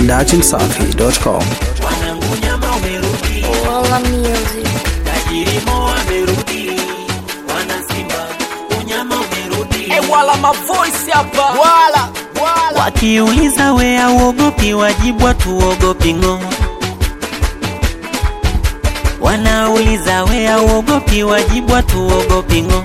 dachimsafi.com. Wanangu nyama umerudi, Walla Music. tajiri Mo amerudi, wana Simba unyama umerudi. Eh, wala mavoice hapa wala wala Wakiuliza we auogopi, wajibwa tuogopi ng'o. Wanauliza we auogopi, wajibwa tuogopi ng'o.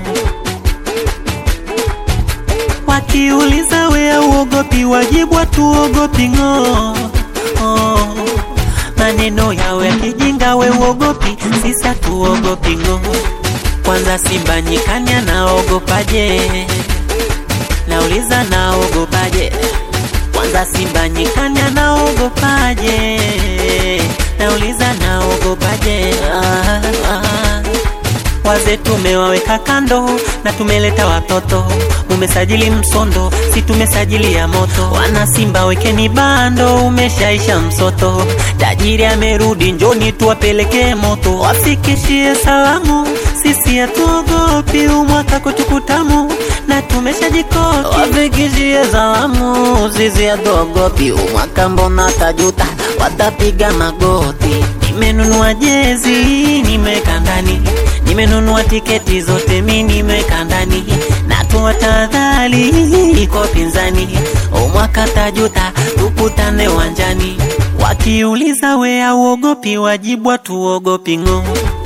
Wakiuliza we auogopi, wajibwa tuogopi ng'o. Oh. Maneno yao ya kijinga, we uogopi, sisi hatuogopi ng'o. Kwanza Simba nyikani anaogopaje? Nauliza naogopaje? Kwanza Simba nyikani anaogopaje? Nauliza naogopaje? Ah, ah. Wazee tumewaweka kando na tumeleta watoto, umesajili msondo, si tumesajili ya moto. Wana Simba wekeni bando, umeshaisha msoto. Tajiri amerudi, njoni tuwapelekee moto, wafikishie salamu. Sisi hatuogopi, umwaka kwetu kutamu na tumeshajikoki. Wafikishie salamu, sisi hatuogopi, umwaka mbona tajuta, watapiga magoti. Nimenunua jezi, nimeweka ndani nimenunua tiketi zote mi nimeweka ndani natoa tahadhari iko pinzani umwaka tajuta tukutane uwanjani wakiuliza we auogopi wajibwa tuogopi ng'o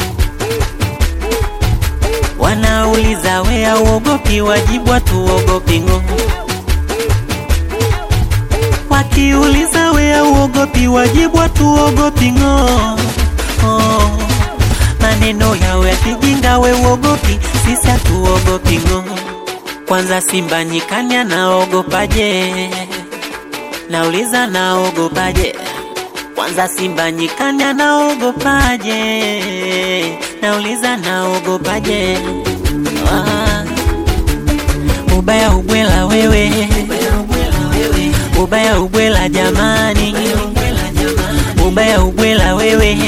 wanauliza we auogopi wajibwa tuogopi ng'o wakiuliza we auogopi wajibwa tuogopi ng'o oh. maneno yao ya kijinga we uogopi sisi hatuogopi ng'o kwanza simba nyikani anaogopaje nauliza naogopaje kwanza simba nyikani anaogopaje nauliza naogopaje ah. ubaya ubwela wewe ubaya ubwela jamani ubaya ubwela wewe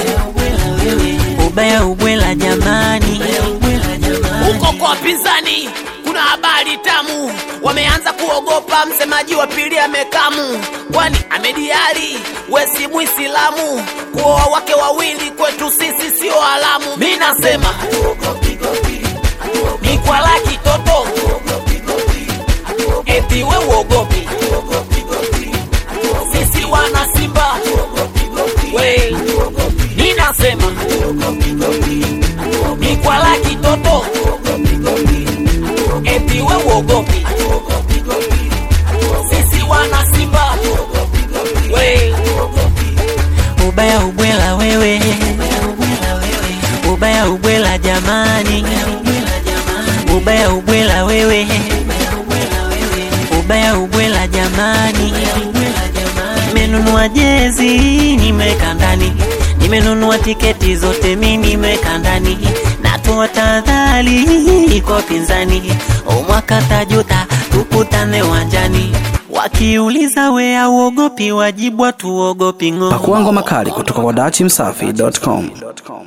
ubaya ubwela jamani huko kwa wapinzani kuna habari tamu wameanza kuogopa msemaji wa pili amekamu kwani amediari wesi muislamu kuoa wake wawili kwetu sisi sio alamu mi nasema ni kwa laki toto eti we uogopi sisi wana simba we mi nasema ni kwa laki toto eti we uogopi sisi wana simba we ubaya ubwela wewe ubaya ubwela jamani ubaya ubwela wewe ubaya ubwela jamani nimenunua jezi nimeweka ndani nimenunua tiketi zote mi nimeweka ndani natoa tahadhari iko pinzani umwaka tajuta tukutane uwanjani wakiuliza we auogopi wajibwa tuogopi ng'o Pakua ngoma kali kutoka kwa dachimsafi.com.